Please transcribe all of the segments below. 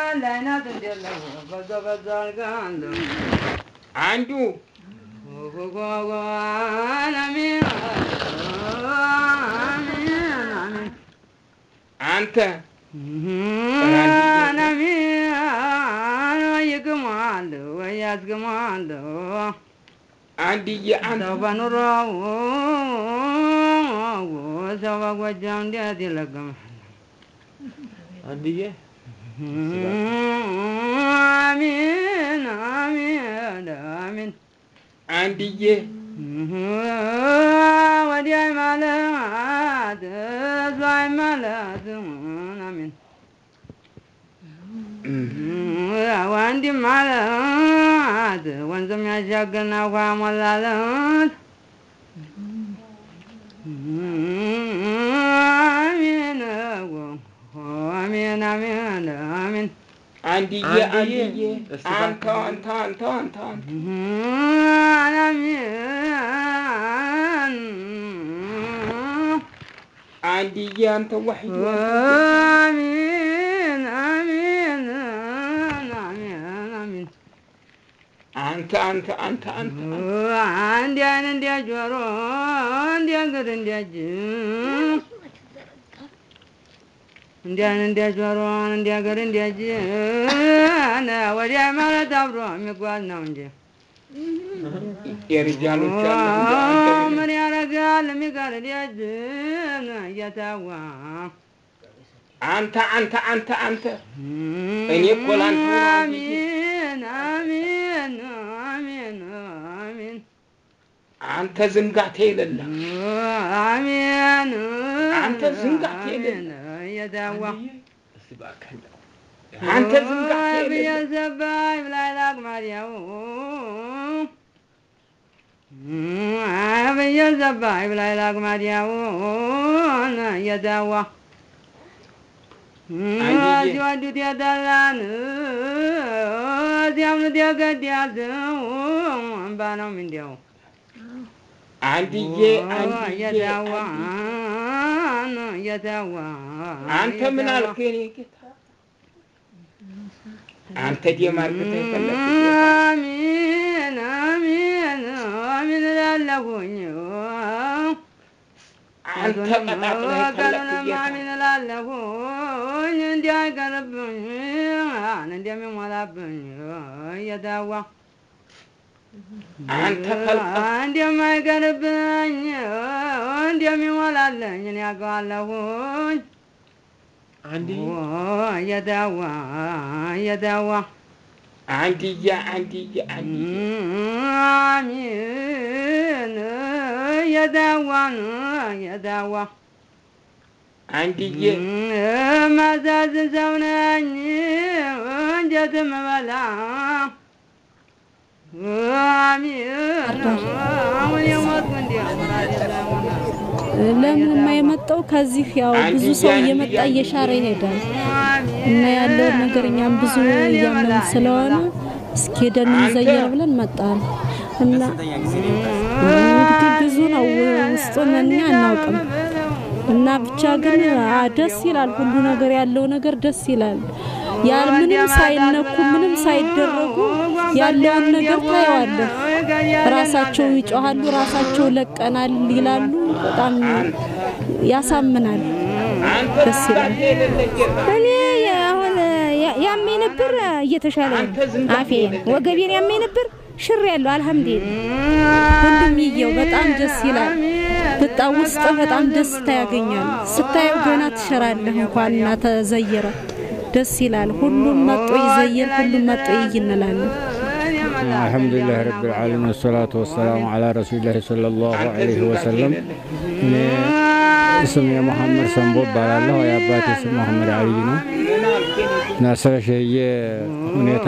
አንዱ አንተ አንድዬ አንተ ሰው በኑሮው ሰው በጎጃም እንዴት ይለቀማል? አንድዬ አሚን አሚን አሚን አንድዬ ወዲያ ማለት እሷይ ማለት አሚን ወንድም ማለት ወንዝም ያሻገርና ውሃ ሞላለት አሚን አሚን አሚን አሚን አንድዬ አንድዬ፣ አንድዬ እስቲ አንተ እባክህ። አንተ አንተ አንተ አንተ አሚን አንድዬ አንተ ዋሕድ አሚን አሚን አሚን አሚን አንተ አንተ አንተ አንተ አንድ አይን እንደ ጆሮ እንደ እግር እንደ እጅ እንደ አይን እንደ ጆሮ እንደ እግር እንደ እጅ ወዲያ ማለት አብሮ የሚጓዝ ነው እንጂ የሪጃሎች አለ እንደ አንተ ምን ያደርጋል የሚቀር ልጅ እየተዋ አንተ አንተ አንተ አንተ እኔ እኮ ላንተ ነው አሚን አሚን አሚን አሚን አንተ ዝንጋቴ የሌለ አሚን አንተ ዝንጋት የሌለ። እየተዋ እስቲ እባክህ አንተ ዝንጋት የሌለ ብየዘባይ ብላይ ላቅማዲያው ብየዘባይ ብላይ ላቅማዲያው እየተዋ አንድዬ። ሲወዱት የጠላን ሲያምኑት የገደያዘው እምባ ነው ምንዲያው አንድዬ አንድዬ እየተዋ አንድዬ። እየተዋ አንተ ምን አልክ የኔ ጌታ አንተ ደም አርግተህ የፈለግህ ጌታ አሚን አሚን አሚን እላለሁኝ አንተ ቀጣጥለህ የፈለግህ ቀኑንም ጌታ አሚን እላለሁኝ እንዲያይቀርብኝ እንደሚሞላብኝ እየታዋ አንተ ከልቀህ እንደማይቀርብኝ እንደሚሞላለኝ እኔ ያውቀዋለሁኝ አንድዬ እየታዋ እየታዋ አንድዬ አንድዬ አንድዬ አሚን የዳዋን የዳዋ አንድዬ ማዛዝ ሰው ነኝ እንዴት ምበላ አሚን አሁን የሞትኩ ለምንማ የመጣው ከዚህ ያው ብዙ ሰው እየመጣ እየሻረ ይሄዳል እና ያለውን ነገር እኛም ብዙ እያመን ስለሆነ እስኪ ሄደን እንዘየር ብለን መጣን እና እንግዲህ ብዙ ነው ውስጡን እኛ አናውቅም እና ብቻ ግን አ- ደስ ይላል። ሁሉ ነገር ያለው ነገር ደስ ይላል። ያ ምንም ሳይነኩ ምንም ሳይደረጉ ያለውን ነገር ታየዋለህ። ራሳቸው ይጮሃሉ፣ ራሳቸው ለቀናል ይላሉ። በጣም ያሳምናል። አንተ ደስ ይላል። ዝንጋቴ የሌለ ጌታ እኔ አሁን ያመኝ ነበር እየተሻለ አንተ ዝንጋቴ አፌን የሌለ ወገቤን ያመኝ ነበር ሽር ያለው አልሐምዱሊላህ። ሁሉም ይየው በጣም ደስ ይላል። በጣም ውስጥ በጣም ደስታ ያገኛል። ስታየው ገና ትሸራለህ እንኳን እና ተዘየረ ደስ ይላል። ሁሉም መጦ ይዘየር፣ ሁሉም መጦ ይይ እንላለን። الحمد لله رب العالمين والصلاة والسلام على رسول الله صلى الله አንተ عليه ዝንጋቴ وسلم የሌለ እኔ ስሜ መሐመድ ሰንቦ እባላለሁ። የአባቴ ስም መሐመድ አልይ ነው ምን አልክ የኔ ጌታ እና ስለ ሸዬ ሁኔታ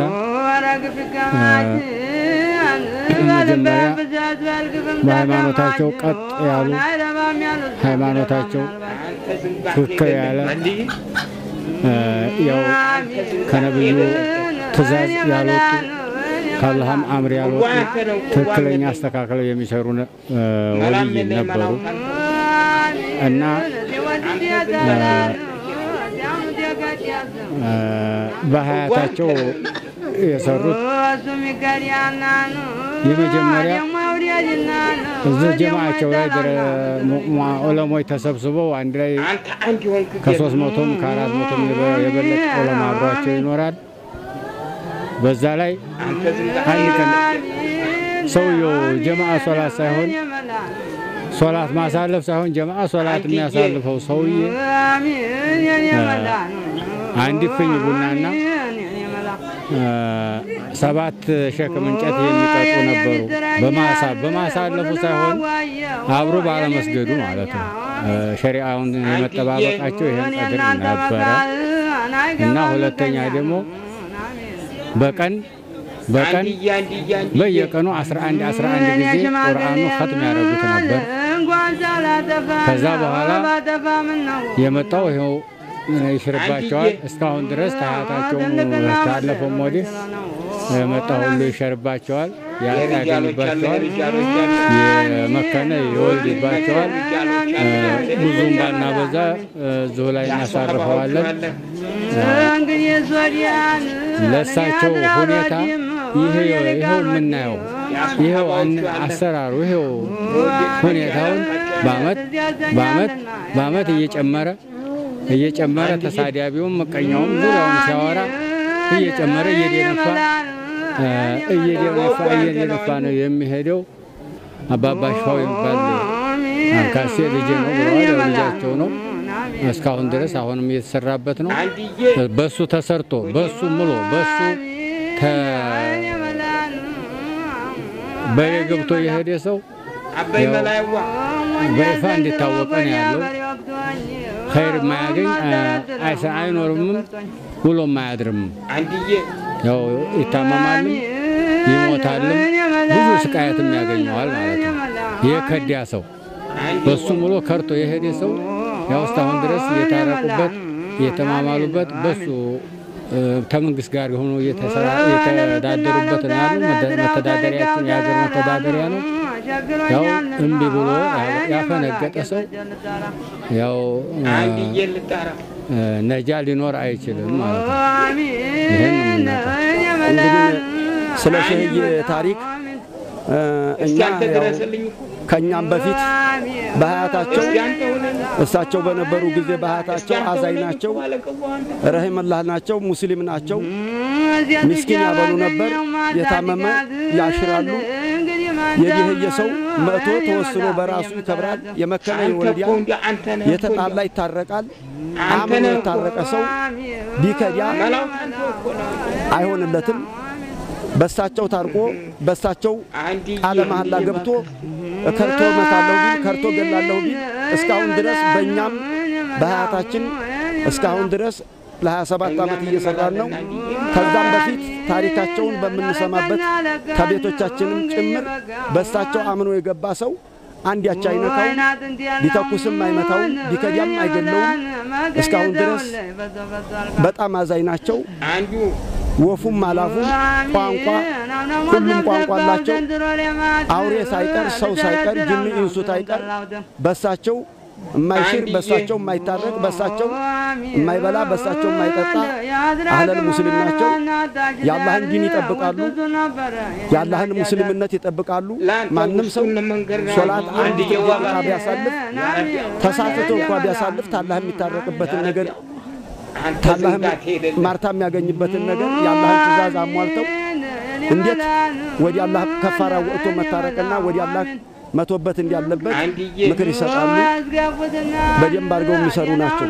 መጀመሪያ በሃይማኖታቸው ቀጥ ያሉ ሃይማኖታቸው አንተ ዝንጋቴ ትክክል የሌለ ያለ አንድዬ እ፣ ያው ከነብዩ ትእዛዝ ያልወጡ ከአላህም አምር ያልወጡ ትክክለኛ አስተካክለው የሚሰሩ ነ- እ፣ ወልይ ነበሩ እና በሀያታቸው የሰሩት የመጀመሪያ እዚህ ጀማዓቸው ላይ ዑለሞች ተሰብስበው አንድ ላይ አንተ አንድ የሆንክ ከሶስት መቶም ከአራት መቶም የበለጠ ዑለማ አብሯቸው ይኖራል። በዛ ላይ አንተ ዝም ብለህ አንድ ቀን ሰውየው ጀማዓ ሶላት ሳይሆን ሶላት ማሳለፍ ሳይሆን ጀማዓ ሶላት የሚያሳልፈው ሰውዬ አንድ ፍኝ ቡናና ሰባት ሸክም እንጨት የሚቀጡ ነበሩ። በማሳ በማሳለፉ ሳይሆን አብሮ ባለመስገዱ ማለት ነው። ሸሪዓውን የመጠባበቃቸው ይህን ቀድር ነበረ እና ሁለተኛ ደግሞ በቀን በቀን አንድያ አንድያ አንድያ በየቀኑ 11 11 ጊዜ ቁርአኑ ኸትም ያደርጉት ነበር። ከዛ በኋላ የመጣው ይኸው ይሽርባቸዋል። እስካሁን ድረስ ታያታቸውም ታለፈም ወዲህ የመጣ ሁሉ ይሸርባቸዋል፣ ያጣገኝባቸዋል፣ የመከነ ይወልድባቸዋል። ብዙም ባናበዛ እዚሁ ላይ እናሳርፈዋለን። ለእሳቸው ሁኔታ ይሄ ይኸው የምናየው ይኸው አን- አሰራሩ ይኸው ሁኔታውን በአመት በአመት በአመት እየጨመረ እየጨመረ ተሳዳቢውም ምቀኛውም ዙሪያውን ሲያወራ እየጨመረ እየደነፋ እ፣ እየደነፋ እየደነፋ ነው የሚሄደው። አባባ ሽፋው የሚባል አንካሴ ልጄ ነው ብለዋል። ያው ልጃቸው ነው። እስካሁን ድረስ አሁንም እየተሰራበት ነው። አንድዬ በሱ ተሰርቶ በሱ ምሎ በሱ በሬ ገብቶ የሄደ ሰው አባይ ያው መላይዋ በይፋ እንዲታወቀ ነው ያለው። ኸይር የማያገኝ አይሰ አይኖርምም ውሎም አያድርም። አንድዬ ያው ይታመማልም ይሞታልም ብዙ ስቃየትም ያገኘዋል ማለት ነው። የከዲያ ሰው በሱ ሙሉ ከርቶ የሄደ ሰው ያው እስካሁን ድረስ እየታረቁበት እየተማማሉበት በሱ እ፣ ከመንግስት ጋር ሆኖ እየተሰራ እየተዳደሩበት ነው ያሉ። መደ- መተዳደሪያችን የሀገር መተዳደሪያ ነው። ያው እምቢ ብሎ ያ- ያፈነገጠ ሰው ያው እ፣ አንድዬ ልጣራ እ፣ ነጃ ሊኖር አይችልም ማለት ነው። ይህን ነው የምናውቀው። እንግዲህ ስለ ሸህዬ ታሪክ እ፣ እስኪ እኛ አንተ ያው ድረስልኝ እኮ ከእኛም በፊት በሀያታቸው እስኪ አንተ ሁነህ እሳቸው በነበሩ ጊዜ እስኪ በሀያታቸው አንተ አዛኝ ሁነህ ናቸው፣ እኮ ባለቀው አንተ ረሂመላህ ናቸው፣ ሙስሊም ናቸው። ምስኪን ያበሉ ነበር፣ የታመመ ያሽራሉ። የድህየ ሰው መቶ ተወስኖ በራሱ ይከብራል። የመከነ አንተ ይወልዳል፣ እኮ እንደ አንተ ነህ እኮ የተጣላ ይታረቃል። አንተ አምኖ ነህ እኮ የታረቀ ሰው ቢከዲያ መላው አንተ እኮ ነው አይሆንለትም። በሳቸው ታርቆ በሳቸው አንድዬ ቃለ መሐላ ገብቶ ከርቶ መታለሁ ቢል ከርቶ ገላለሁ ቢል እስካሁን ድረስ በእኛም በሀያታችን እስካሁን ድረስ ለ27 ዓመት እየሰራን ነው። ከዛም በፊት ታሪካቸውን በምንሰማበት ከቤቶቻችንም ጭምር በእሳቸው አምኖ የገባ ሰው አንድ ያቻ አይነካውም፣ ቢተኩስም አይመታውም፣ ቢከዲያም አይገለውም። እስካሁን ድረስ በጣም አዛኝ ናቸው። አንዱ ወፉም አላፉም ቋንቋ ሁሉም ቋንቋ አላቸው። አውሬ ሳይቀር ሰው ሳይቀር ጅኒ ኢንሱ ሳይቀር በሳቸው የማይሽር በሳቸው የማይታረቅ በሳቸው የማይበላ በሳቸው የማይጠጣ አህለል ሙስሊም ናቸው። የአላህን ዲን ይጠብቃሉ። የአላህን ሙስሊምነት ይጠብቃሉ። ማንም ሰው ሶላት አንድ ደቂቃ ቢያሳልፍ ተሳስቶ እንኳ ቢያሳልፍ ታላህ የሚታረቅበትን ነገር ታላህ ማርታ የሚያገኝበትን ነገር የአላህን ትእዛዝ አሟልተው እንዴት ወዲ አላህ ከፋራ ወጥቶ መታረቅና ወዲ አላህ መቶበት እንዳለበት ምክር ይሰጣሉ። በደንብ አድርገው የሚሰሩ ናቸው።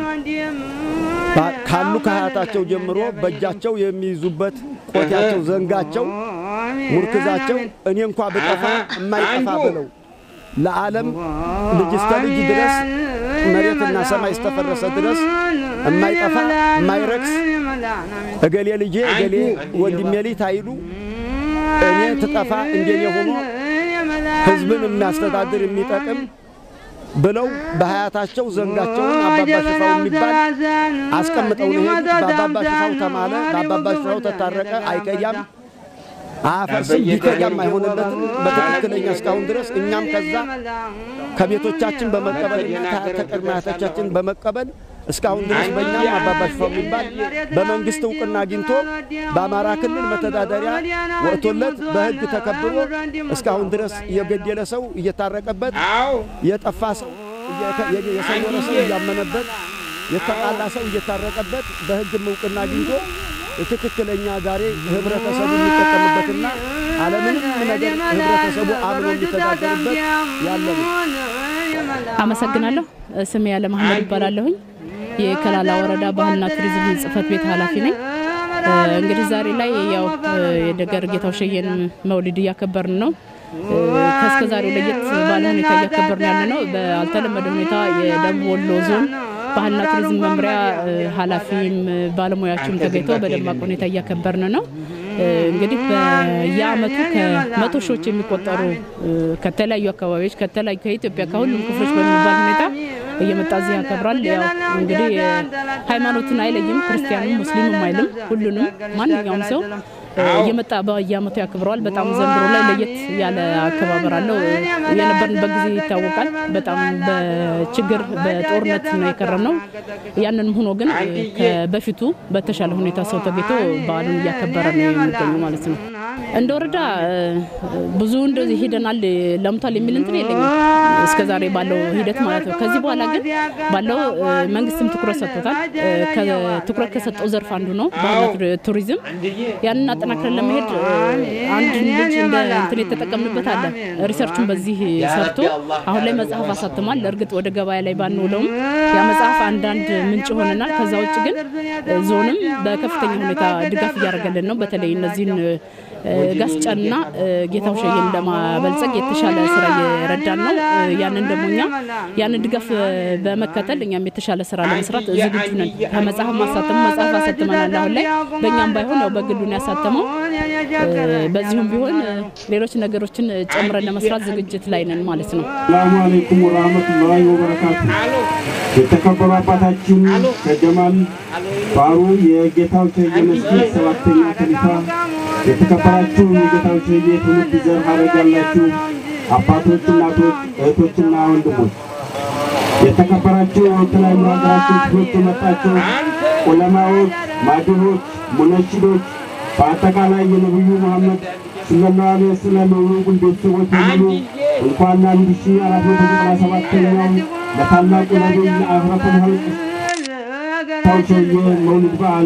ባ- ካሉ ከሀያታቸው ጀምሮ በእጃቸው የሚይዙበት ቆቲያቸው፣ ዘንጋቸው፣ ሙርክዛቸው እኔ እንኳ ብጠፋ የማይጠፋ ብለው ለዓለም ልጅ እስከ ልጅ ድረስ መሬትና ሰማይ እስተፈረሰ ድረስ የማይጠፋ የማይረክስ እገሌ ልጄ እገሌ ወንድሜ ልጅ ታይሉ እኔ ትጠፋ እንደኔ ሆኖ ህዝብን የሚያስተዳድር የሚጠቅም ብለው በሀያታቸው ዘንጋቸውን አባባ ሽፋው የሚባል አስቀምጠው ነው የሄዱት። በአባባ ሽፋው ተማለ፣ በአባባ ሽፋው ተታረቀ። አይከያም፣ አያፈርስም፣ ቢከያም አይሆንለትም በትክክለኛ እስካሁን ድረስ እኛም ከዛ ከቤቶቻችን በመቀበልና ከቅድመ አያቶቻችን በመቀበል እስካሁን ድረስ በእኛም አባባ ሽፋው የሚባል በመንግስት እውቅና አግኝቶ በአማራ ክልል መተዳደሪያ ወጥቶለት በሕግ ተከብሮ እስካሁን ድረስ የገደለ ሰው እየታረቀበት አዎ የጠፋ ሰው እየ- የ- የሰወረ ሰው እያመነበት የተጣላ ሰው እየታረቀበት በሕግም እውቅና አግኝቶ ትክክለኛ ዛሬ ህብረተሰቡ የሚጠቀምበትና አለምንም ነገር ህብረተሰቡ አምኖ የሚተዳደርበት ያለ ነው። አመሰግናለሁ። ስሜ ያለ መሐመድ ይባላለሁኝ። የከላላ ወረዳ ባህልና ቱሪዝም ጽህፈት ቤት ኃላፊ ነኝ። እ፣ እንግዲህ ዛሬ ላይ ያው እ፣ የደገር ጌታው ሸየን መውሊድ እያከበርን ነው። እ፣ ከእስከ ዛሬው ለየት ባለ ሁኔታ እያከበርን ያለ ነው። በአልተለመደ ሁኔታ የደቡብ ወሎ ዞን ባህልና ቱሪዝም መምሪያ እ፣ ኃላፊም እ፣ ባለሙያዎችም ተገኝተው በደማቅ ሁኔታ እያከበርን ነው። እ፣ እንግዲህ በየአመቱ ከመቶ ሺዎች የሚቆጠሩ እ፣ ከተለያዩ አካባቢዎች ከተለያዩ ከኢትዮጵያ ከሁሉም ክፍሎች በሚባል ሁኔታ እየመጣ እዚህ ያከብራል። ያው እንግዲህ እ፣ ሃይማኖትን አይለይም፣ ክርስቲያንም ሙስሊምም አይልም። ሁሉንም ማንኛውም ሰው እ፣ እየመጣ በየአመቱ ያከብረዋል። በጣም ዘንድሮ ላይ ለየት ያለ አከባበር አለው። እ፣ የነበርንበት ጊዜ ይታወቃል። በጣም በችግር በጦርነት ነው የከረምነው። ያንንም ሆኖ ግን እ፣ ከበፊቱ በተሻለ ሁኔታ ሰው ተገኝቶ በዓሉን እያከበረ ነው የሚገኙ ማለት ነው። እንደ ወረዳ እ፣ ብዙ እንደዚህ ሄደናል ለምቷል የሚል እንትን የለኝም እስከ ዛሬ ባለው ሂደት ማለት ነው። ከዚህ በኋላ ግን ባለው እ፣ መንግስትም ትኩረት ሰጥቶታል። እ፣ ከትኩረት ከሰጠው ዘርፍ አንዱ ነው ባህልና ቱሪ- ቱሪዝም። ያንን አጠናክረን ለመሄድ እ፣ አንድ ልጅ እንደ እንትን የተጠቀምንበት አለ። ሪሰርቹን በዚህ ሰርቶ አሁን ላይ መጽሐፍ አሳትሟል። እርግጥ ወደ ገበያ ላይ ባንውለውም ያ መጽሐፍ አንዳንድ ምንጭ ሆነናል። ከዛ ውጭ ግን እ፣ ዞንም በከፍተኛ ሁኔታ ድጋፍ እያደረገልን ነው። በተለይ እነዚህን እ፣ ጋስጫንና እ፣ ጌታው ሸየን ለማበልጸግ የተሻለ ስራ እየረዳን ነው። እ፣ ያንን ደግሞ እኛ ያንን ድጋፍ እ፣ በመከተል እኛም የተሻለ ስራ ለመስራት ዝግጁ ነን። ከመጽሐፍ ማሳተሙ መጽሐፍ አሳትመናል። አሁን ላይ በእኛም ባይሆን ያው በግሉን ያሳተመው እ፣ በዚሁም ቢሆን እ፣ ሌሎች ነገሮችን ጨምረን ለመስራት ዝግጅት ላይ ነን ማለት ነው። ሰላሙ አለይኩም ወራህመቱላሂ ወበረካቱ። የተከበሩ አባታችን ከጀማል ባሩ የጌታው ሸየ መስጊድ ሰባተኛ ከሊፋ፣ የተከበራችሁ የጌታው ሸየ ትውልድ ዘር ሀረግ ያላችሁ አባቶች፣ እናቶች፣ እህቶችና ወንድሞች፣ የተከበራችሁ የተለያዩ ሀገራችን ክፍሎች የመጣችሁ ዑለማዎች፣ ማድሆች፣ ሙነሽዶች በአጠቃላይ የነቢዩ መሐመድ ሰለላሁ ዐለይሂ ወሰለም የወንጉል ቤተሰቦች በሙሉ እንኳን ለአንድ ሺህ አራት መቶ ዘጠና ሰባተኛው ለታላቁ ነቢይ ለአህረቱል ኸልቅ ታውሸየ መውሊድ በዓል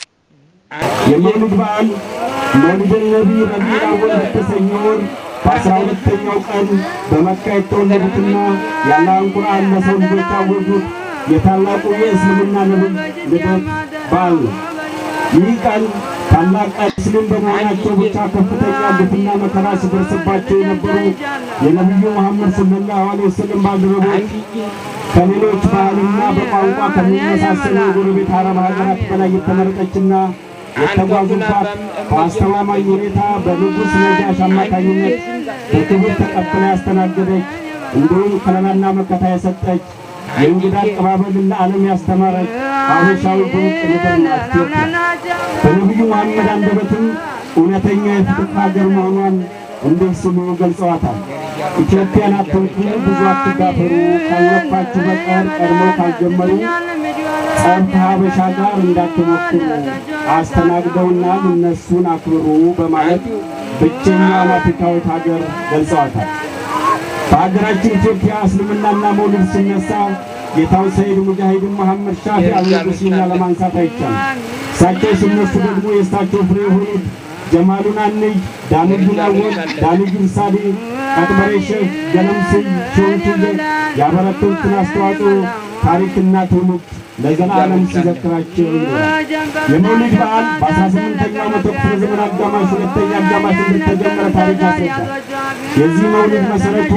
የመውሊድ በዓል መውሊድን ነቢይ ረቢዕ አወል በተሰኘ ወር በአስራ ሁለተኛው ቀን በመካ የተወለዱትና የአላህን ቁርአን ለሰው ልጆች ያወጁት የታላቁ የእስልምና ነቢይ ልደት በዓል ነው። ይህ ቀን ታላቅ ሙስሊም በመሆናቸው ብቻ ከፍተኛ ግፍና መከራ ሲደርስባቸው የነበሩ የነቢዩ መሐመድ ሰለላሁ ዐለይሂ ወሰለም ባልደረቦች ከሌሎች ባህልና በቋንቋ ከሚመሳሰሉ የጎረቤት አረብ ሀገራት በላይ የተመረጠችና የተጓዙባት በአስተማማኝ ሁኔታ በንጉሥ ነጃሽ አማካኝነት በክብር ተቀብላ ያስተናገደች እንዲሁም ከለላና መከታ የሰጠች የእንግዳ አቀባበልን ለዓለም ያስተማረች ሀበሻዊ ድንቅ ምድር ናት ኢትዮጵያ። በነቢዩ መሐመድ አንደበትም እውነተኛ የፍትህ ሀገር መሆኗን እንዲህ ሲሉ ገልጸዋታል። ኢትዮጵያን አትንኩ፣ ብዙ አትዳፈሩ፣ ካልነፋችሁ በቀር ቀድመው ካልጀመሩ ጸብ ከሀበሻ ጋር እንዳትሞክሩ፣ አስተናግደውናል፣ እነሱን አክብሩ በማለት ብቸኛዋን አፍሪካዊት ሀገር ገልጸዋታል። በሀገራችን ኢትዮጵያ እስልምናና መውሊድ ሲነሳ ጌታው ሰይድ ሙጃሂድን መሐመድ ሻፊ አልሙስሊምና ለማንሳት አይቻልም። እሳቸው ሲነሱ ደግሞ የእሳቸው ፍሬ የሆኑት ጀማሉን አንይ፣ ዳንጁን አወል፣ ዳንጁን ሳዲ፣ ቀጥበሬ ሼህ፣ ገለምስይ፣ ሾንቱዬ ያበረከቱትን አስተዋጽኦ ታሪክና ትውልድ ለዘላለም ሲዘክራቸው ይኖራል። የመውሊድ በዓል በ18ኛው መቶ ክፍለ ዘመን አጋማሽ ሁለተኛ አጋማሽ እንደተጀመረ ታሪክ ያስረዳል። የዚህ መውሊድ መሰረቱ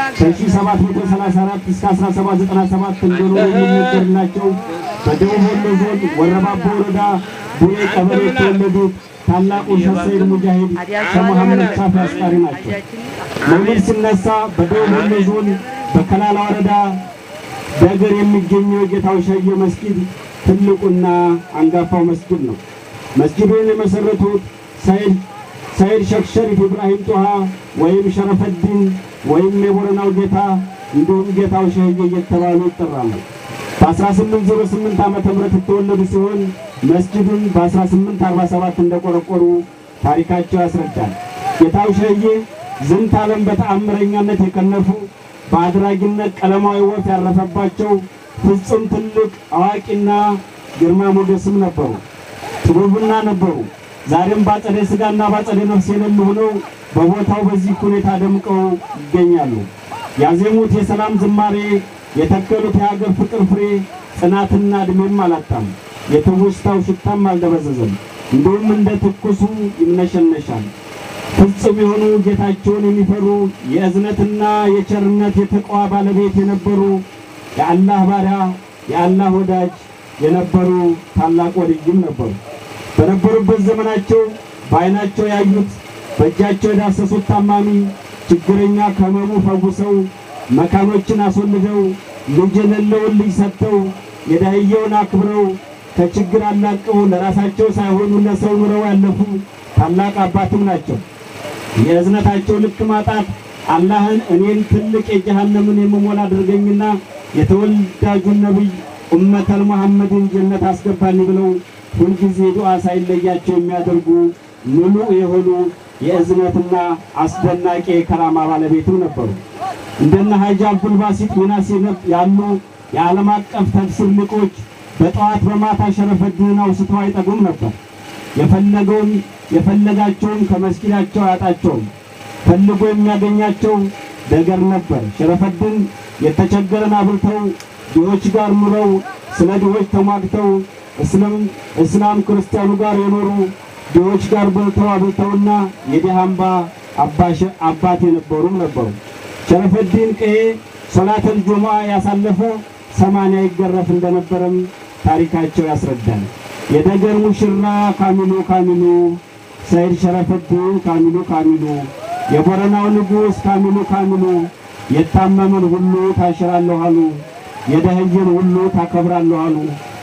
ከ1734 እስከ 1797 እንደሆነ የሚነገርላቸው በደቡብ ወሎ ዞን ወረባቦ ወረዳ ቡሬ ቀበሌ የተወለዱት ታላቁ ሼህ ሰይድ ሙጃሂድ ከመሐመድ ሻፊ አስቃሪ ናቸው። መውሊድ ሲነሳ በደቡብ ወሎ ዞን በከላላ ወረዳ በእግር የሚገኘው የጌታው ሸየ መስጊድ ትልቁና አንጋፋው መስጊድ ነው። መስጊዱን የመሰረቱት ሰይድ ሰይድ ሼክ ሸሪፍ ኢብራሂም ጦሃ ወይም ሸረፈዲን ወይም የቦረናው ጌታ እንዲሁም ጌታው ሸየ እየተባሉ ይጠራሉ። በ1808 ዓመተ ምህረት የተወለዱ ሲሆን መስጂዱን በ1847 እንደቆረቆሩ ታሪካቸው ያስረዳል። ጌታው ሸዬ ዝንተ ዓለም በተአምረኛነት የከነፉ በአድራጊነት ቀለማዊ ወፍ ያረፈባቸው ፍጹም ትልቅ አዋቂና ግርማ ሞገስም ነበሩ። ጥበብና ነበሩ። ዛሬም ባጸደ ሥጋና ባጸደ ነፍስ የሌሉ ሆነው በቦታው በዚህ ሁኔታ ደምቀው ይገኛሉ። ያዜሙት የሰላም ዝማሬ፣ የተከሉት የሀገር ፍቅር ፍሬ ጽናትና ዕድሜም አላጣም። የትውስታው ሽታም አልደበዘዘም። እንዲሁም እንደ ትኩሱ ይምነሸነሻል። ፍጹም የሆኑ ጌታቸውን የሚፈሩ የእዝነትና የቸርነት የተቋዋ ባለቤት የነበሩ የአላህ ባሪያ የአላህ ወዳጅ የነበሩ ታላቅ ወልይም ነበሩ። በነበሩበት ዘመናቸው በዓይናቸው ያዩት በእጃቸው የዳሰሱት ታማሚ ችግረኛ ከሕመሙ ፈውሰው መካኖችን አስወልደው ልጅ የሌለውን ልጅ ሰጥተው የዳህየውን አክብረው ከችግር አላቀው ለራሳቸው ሳይሆኑ ለሰው ኑረው ያለፉ ታላቅ አባትም ናቸው። የእዝነታቸው ልክ ማጣት አላህን እኔን ትልቅ የጀሃነምን የምሞላ አድርገኝና የተወዳጁን ነቢይ ኡመተል መሐመድን ጀነት አስገባኝ ብለው ሁልጊዜ ዱዓ ሳይለያቸው የሚያደርጉ ሙሉ የሆኑ የእዝነትና አስደናቂ የከራማ ባለቤትም ነበሩ። እንደነ ሀጂ አብዱልባሲጥ ሚናሴ ያሉ የዓለም አቀፍ ተፍሲር ሊቆች በጠዋት በማታ ሸረፈድንን አውስተው አይጠጉም ነበር። የፈለገውን የፈለጋቸውን ከመስጊዳቸው አያጣቸውም። ፈልጎ የሚያገኛቸው ነገር ነበር። ሸረፈድን የተቸገረን አብልተው ድሆች ጋር ኑረው ስለ ድሆች ተሟግተው እስላም እስላም ክርስቲያኑ ጋር የኖሩ ድሆች ጋር በልተው አብልተውና የድሃ አምባ አባት የነበሩም ነበሩ። ሸረፈዲን ቀዬ ሶላተል ጁሙዓ ያሳለፈ ሰማንያ ይገረፍ እንደነበረም ታሪካቸው ያስረዳል። የደገር ሙሽራ ካሚሉ ካሚሉ ሰይድ ሸረፈዲን ካሚሉ ካሚሉ የቦረናው ንጉሥ ካሚሉ ካሚሉ የታመመን ሁሉ ታሽራለሁ አሉ፣ የደህየን ሁሉ ታከብራለሁ አሉ።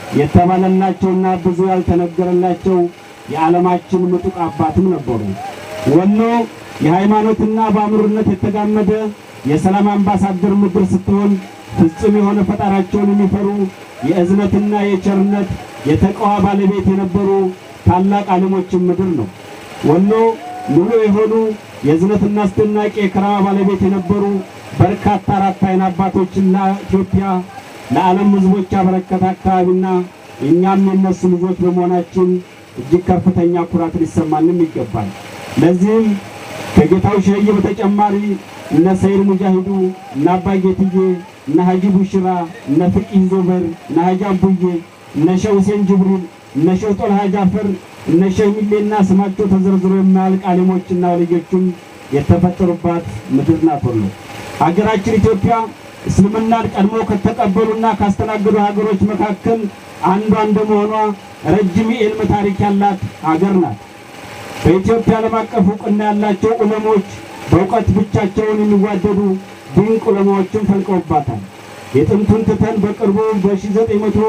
የተባለላቸውና ብዙ ያልተነገረላቸው የዓለማችን ምጡቅ አባትም ነበሩ። ወሎ የሃይማኖትና በአእምሮነት የተጋመደ የሰላም አምባሳደር ምድር ስትሆን ፍጹም የሆነ ፈጣራቸውን የሚፈሩ የእዝነትና የቸርነት የተቀዋ ባለቤት የነበሩ ታላቅ ዓለሞችን ምድር ነው። ወሎ ሙሉ የሆኑ የእዝነትና አስደናቂ የከራማ ባለቤት የነበሩ በርካታ አራት አይን አባቶችን ለኢትዮጵያ ለዓለም ሕዝቦች ያበረከተ አካባቢና እኛም የነሱ ልጆች በመሆናችን እጅግ ከፍተኛ ኩራት ሊሰማንም ይገባል። ለዚህም ከጌታው ሸዬ በተጨማሪ እነ ሰይድ ሙጃሂዱ እነ አባ ጌትዬ እነ ሀጂ ቡሽራ እነ ፍቂህ ዞበር እነ ሀጂ አቡዬ እነ ሸህ ሁሴን ጅብሪል እነ ሸህ ጦልሃ ጃፈር እነ ሸህ ሚሌና ስማቸው ተዘርዝሮ የማያልቅ ዓሊሞችና ወልዮችም የተፈጠሩባት ምድር ናት ወሎ። ሀገራችን ኢትዮጵያ እስልምናን ቀድሞ ከተቀበሉና ካስተናገዱ ሀገሮች መካከል አንዷ እንደመሆኗ ረጅም የዕልም ታሪክ ያላት ሀገር ናት። በኢትዮጵያ ዓለም አቀፍ እውቅና ያላቸው ዑለሞች በእውቀት ብቻቸውን የሚዋደዱ ድንቅ ዑለማዎችን ፈልቀውባታል። የጥንቱን ትተን በቅርቡ በ1900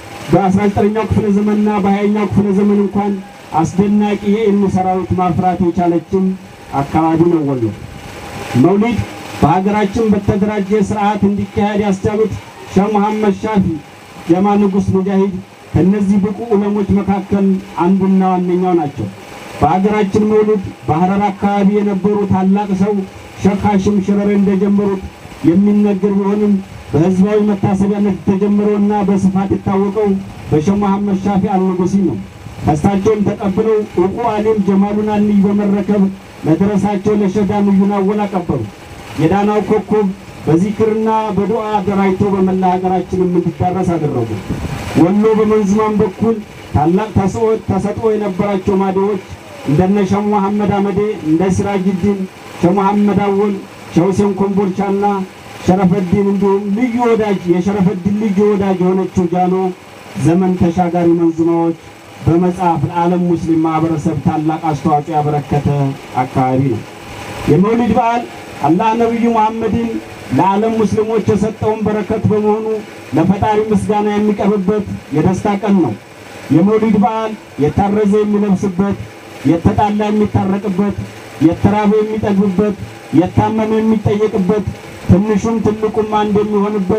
በ19ኛው ክፍለ ዘመንና በ20ኛው ክፍለ ዘመን እንኳን አስደናቂ የዕልም ሰራዊት ማፍራት የቻለችም አካባቢ ነው ወሎ። መውሊድ በሀገራችን በተደራጀ ስርዓት እንዲካሄድ ያስቻሉት ሼህ መሐመድ ሻፊ ጀማ ንጉሥ ሙጃሂድ ከእነዚህ ብቁ ዑለሞች መካከል አንዱና ዋነኛው ናቸው። በሀገራችን መውሊድ በሐረር አካባቢ የነበሩ ታላቅ ሰው ሼክ ሐሽም ሽረሬ እንደጀመሩት የሚነገር ቢሆንም በህዝባዊ መታሰቢያነት የተጀመረውና በስፋት የታወቀው በሼህ መሐመድ ሻፊ አልንጉሲ ነው። ከእሳቸውም ተቀብለው ዕውቁ አሊም ጀማሉን አንይ በመረከብ ለደረሳቸው ለሼህ ዳንዩን አወል አቀበሉ። የዳናው ኮከብ በዚክርና በዱዓ አደራጅቶ በመላ ሀገራችንም እንዲዳረስ አደረጉ። ወሎ በመንዝማም በኩል ታላቅ ተሰጥኦ የነበራቸው ማዲዎች እንደነ ሼህ መሐመድ አመዴ፣ እንደ ሲራጅዲን፣ ሼህ መሐመድ አወል፣ ሼህ ሁሴን ኮምቦልቻና ሸረፈዲን እንዲሁም ልዩ ወዳጅ የሸረፈዲን ልዩ ወዳጅ የሆነችው ጃኖ ዘመን ተሻጋሪ መንዙማዎች በመጽሐፍ ለዓለም ሙስሊም ማህበረሰብ ታላቅ አስተዋጽኦ ያበረከተ አካባቢ ነው። የመውሊድ በዓል አላህ ነቢዩ መሐመድን ለዓለም ሙስሊሞች የሰጠውን በረከት በመሆኑ ለፈጣሪ ምስጋና የሚቀርብበት የደስታ ቀን ነው። የመውሊድ በዓል የታረዘ የሚለብስበት፣ የተጣላ የሚታረቅበት፣ የተራበ የሚጠግብበት፣ የታመመ የሚጠየቅበት፣ ትንሹም ትልቁም አንድ የሚሆንበት፣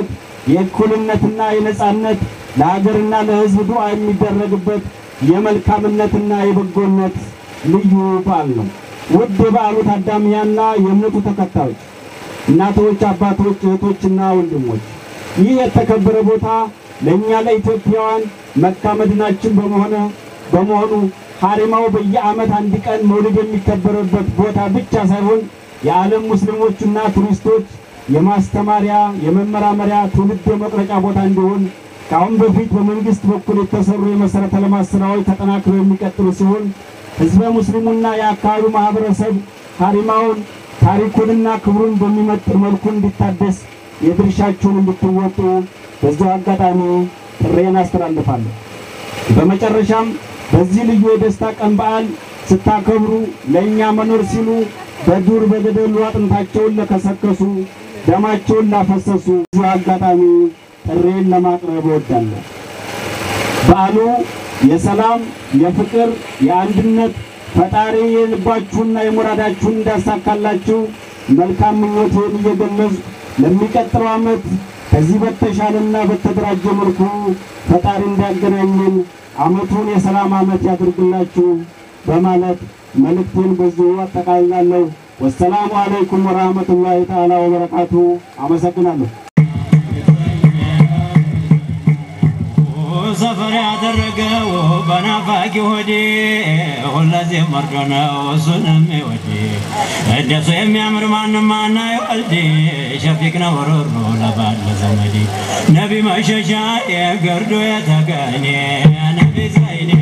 የእኩልነትና የነጻነት ለሀገርና ለሕዝብ ዱዓ የሚደረግበት የመልካምነትና የበጎነት ልዩ በዓል ነው። ውድ የበዓሉ ታዳሚያና የእምነቱ ተከታዮች እናቶች፣ አባቶች፣ እህቶችና ወንድሞች ይህ የተከበረ ቦታ ለእኛ ለኢትዮጵያውያን መካ መዲናችን በመሆነ በመሆኑ ሀሪማው በየዓመት አንድ ቀን መውሊድ የሚከበርበት ቦታ ብቻ ሳይሆን የዓለም ሙስሊሞችና ቱሪስቶች የማስተማሪያ የመመራመሪያ ትውልድ የመቅረጫ ቦታ እንዲሆን ከአሁን በፊት በመንግስት በኩል የተሰሩ የመሠረተ ልማት ስራዎች ተጠናክረው የሚቀጥሉ ሲሆን ህዝበ ሙስሊሙና የአካባቢው ማህበረሰብ ሀሪማውን ታሪኩንና ክብሩን በሚመጥን መልኩ እንዲታደስ የድርሻችሁን እንድትወጡ በዚሁ አጋጣሚ ጥሬን አስተላልፋለሁ። በመጨረሻም በዚህ ልዩ የደስታ ቀን በዓል ስታከብሩ ለእኛ መኖር ሲሉ በዱር በገደሉ አጥንታቸውን ለከሰከሱ ደማቸውን ላፈሰሱ በዚሁ አጋጣሚ ጥሬን ለማቅረብ እወዳለሁ። በዓሉ የሰላም፣ የፍቅር፣ የአንድነት ፈጣሪ የልባችሁና የሙራዳችሁን እንዳሳካላችሁ መልካም ምኞቴን እየገለጽ ለሚቀጥለው ዓመት ከዚህ በተሻለና በተደራጀ መልኩ ፈጣሪ እንዲያገናኘን ዓመቱን የሰላም ዓመት ያድርግላችሁ በማለት መልእክቴን በዚሁ አጠቃልላለሁ። ወሰላሙ አለይኩም ወራህመቱላሂ ተዓላ ወበረካቱ። አመሰግናለሁ። ሰፈር ያደረገው በናፋቂ ሆዴ ሁለዚህም መርዶ ነው እሱንም ወዴ እንደሱ የሚያምር ማንም ማና ይወልድ ሸፊቅ ነው ሮሮ ለባለ ዘመዴ ነቢ መሸሻ የገርዶ የተገኘ ነቢ ዘይኔ